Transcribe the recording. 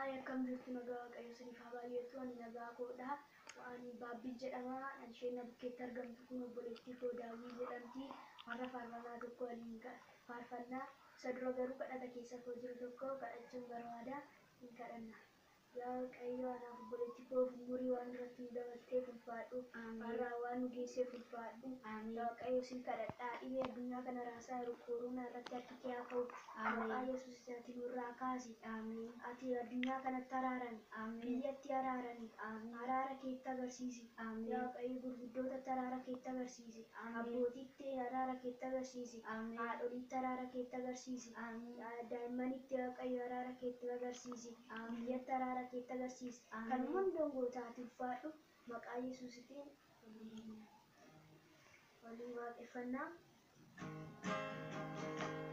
Haaya akkam jirtu nagaa waaqayyo siniif haa baay'eetu ani nagaa koodha. Ani baabbii jedhama. Isheen bukkeetti argamtu kun obboleettii koo daawwii jedhamti. Warra faarfannaa tokko waliin faarfannaa. Isa dura garuu kadhata keessa koo jiru tokko kadhachuun barbaada. Hin kadhanna. Yaa waaqayyo anaaf obboleettii koo umurii waan duratti nu dabalteef ulfaadhu. Har'aa waan nu geesseef ulfaadhu. Yaa waaqayyo sin kadhadhaa dhibee addunyaa kana raasaa jiru kooroonaa irratti harki kee haa ka'u. Maqaa Yesuus ati nurraa kaasi. Ati addunyaa kanatti araarami. Biyyatti araarami. Araara keetti agarsiisi. Yaa waaqayyo gurguddootatti araara keetti agarsiisi. Abbootitti araara keetti agarsiisi. Haadholitti araara keetti agarsiisi. Daa'immanitti waaqayyo araara keetti agarsiisi. Biyyatti araara keetti agarsiisi. Kan hundoon gootaati ulfaadhu. Maqaa Yesuusitiin waliin waaqeffannaa.